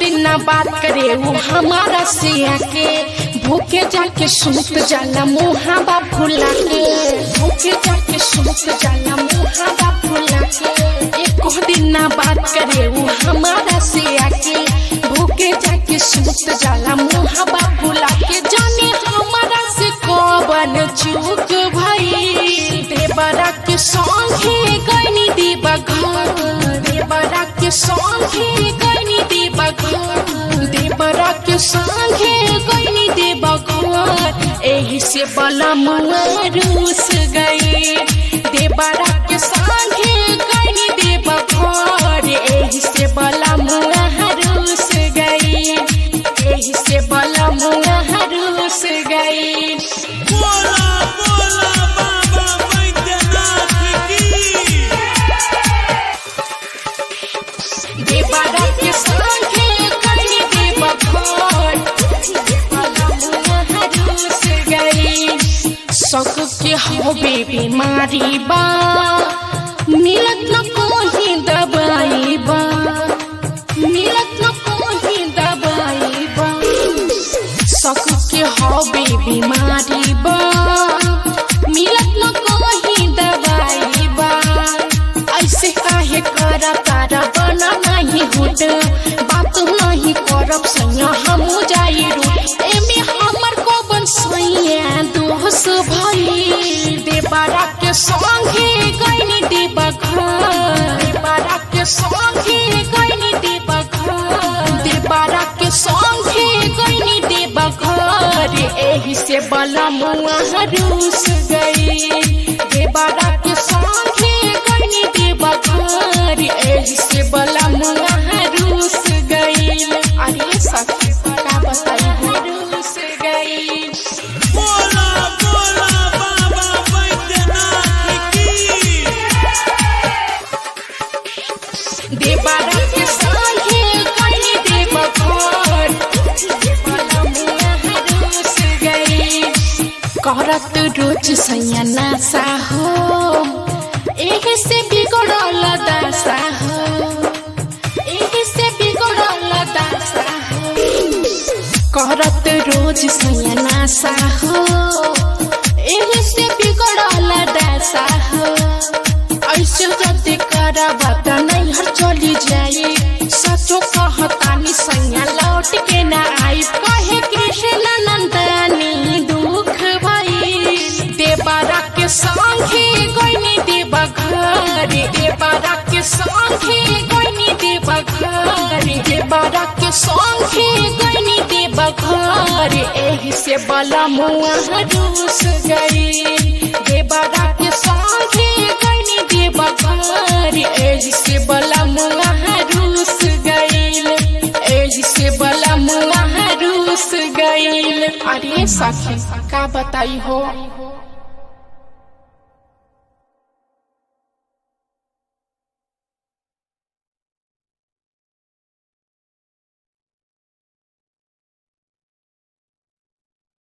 दिन ना बात करे वो हमारा से आके भूखे जाके सूत जाला मुहावा फुला के भूखे जाके सूत जाला मुहावा फुला के एको दिन ना बात करे वो हमारा से आके भूखे जाके सूत जाला मुहावा फुला के जाने हमारा से कौन चूक भई देवरा के संगे गनी दीबा घर देवरा के संगे गनी दीबा घर देवरा के संगे गनी दीबा घर एही से बला रूस गई देवरा के संगे गनी दीबा घर एही से बला रूस गई एही से बला रूस गई बोला बोला बाबा बैद्यनाथ की देवरा के संगे गनी दीबा घर रूस गई शौक के हो बेबी मारी बा मिलत न कोही दबाई बा मिलत न कोही दबाई बा शौक के हो बेबी मारी बा मिलत न कोही दबाई बा ऐसे काहे करा तारा बना नहीं हुट बात नहीं करब सैया हम जाई रूट एमे हमर कोबन सैया दोष भई देबारा के संगे गइनी देबा घर देबारा के संगे गइनी देबा घर देबारा के संगे गइनी देबा घर एही से बला मुआ रूस गई देबारा के संगे गइनी देबा घर एही से बला मुआ रूस गई अरे सखी का बताई रूस गई बोला बोला बाबा बैद्यनाथ की देवरा के संगे गई देव घर रूस गई करत रोज सैया नासा हो एही से बिगड़ल दशा हो एही से बिगड़ल दशा हो करत रोज सैया नासा हो एही से बिगड़ल दशा हो ऐसे जति करबा त नहीं हर चली जाई सचो कहतानी सैया लौट के ना आई कहे कृष्ण नंदनी दुख भई देवरा के संगे गइनी देवा घर देवरा के संगे गइनी देवा घर देवरा के संगे गइनी देवा घर एही से बला मुआ रूस गई देवरा के संगे गइनी देवा घर एही से बला मुआ रूस गईल एही से बला मुआ रूस गईल अरे सखी का बताई हो